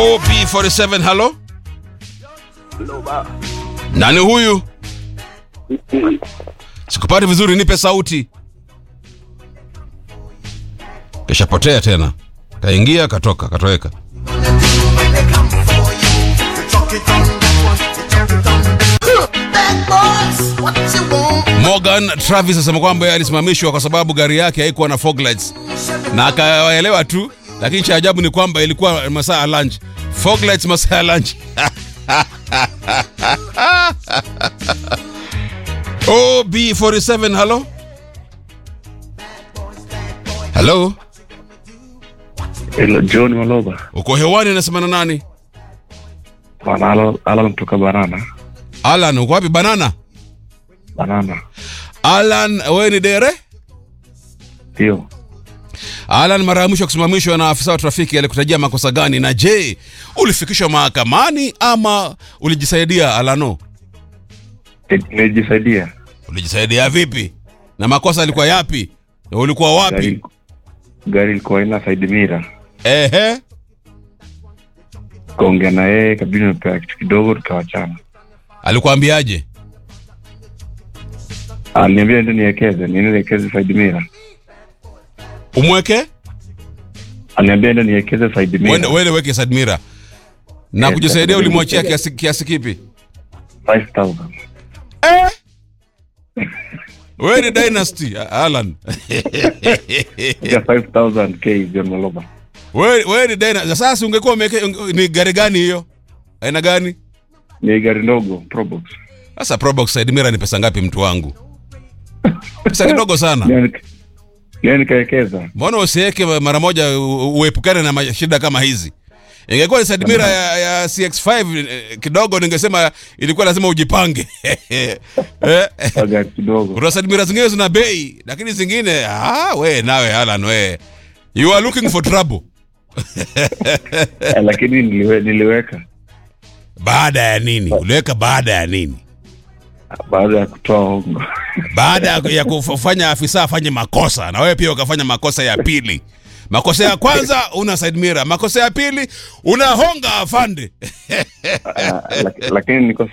OB47 halo nani huyu sikupati vizuri nipe sauti kishapotea tena kaingia katoka katoweka Morgan Travis asema kwamba yeye alisimamishwa kwa sababu gari yake haikuwa na fog lights na akawaelewa tu, lakini cha ajabu ni kwamba ilikuwa masaa ya lunch. Fog lights masaa ya lunch. OB47 halo halo, Hello, John Maloba. uko hewani, nasema na nani? Bwana Alan Alan kutoka Banana. Alan, uko wapi? Banana Banana. Alan, wewe ni dere? Ndio. Alan, mara ya mwisho kusimamishwa na afisa wa trafiki alikutajia makosa gani? Na je, ulifikishwa mahakamani ama ulijisaidia? Alano, Ni- Nimejisaidia. ulijisaidia vipi? Na makosa yalikuwa yapi? Na ulikuwa wapi? Gari gari ilikuwa ina side mirror. Ehe, Kaongea na yeye kabidi nimepewa kitu kidogo tukawachana. alikuambiaje? Aliniambia ndio niwekeze, nielekeze side mirror. Umweke Aliniambia ndio niwekeze side wende, mirror. wende weke side mirror. Na Yes, kujisaidia yes. ulimwachia kiasi, kiasi kipi? 5000. Eh? Wewe ni dynasty Alan. Ya 5000 K John Maloba. Wewe wewe ni dynasty. Sasa ungekuwa umeke ni gari gani hiyo? Aina gani? Ni gari ndogo Probox. Sasa Probox side mirror ni pesa ngapi mtu wangu? Pesa kidogo sana. Ndio nika- ndio nikawekeza. Mbona usiweke mara moja u- uepukane na ma- shida kama hizi? Ingekuwa ni side mirror ya, ya CX5 eh, kidogo ningesema ilikuwa lazima ujipange. Eh, Kwa gari kidogo. Kuna side mirror zingine zina bei, lakini zingine ah, we nawe Alan we. You are looking for trouble. Eh, Lakini niliwe, niliweka Baada ya nini? Uliweka baada ya nini? baada ya kutoa hongo. baada ya- ya kufanya afisa afanye makosa na wewe pia ukafanya makosa ya pili makosa ya kwanza una side mirror makosa ya pili unahonga afande Ah, lak- Lakini niko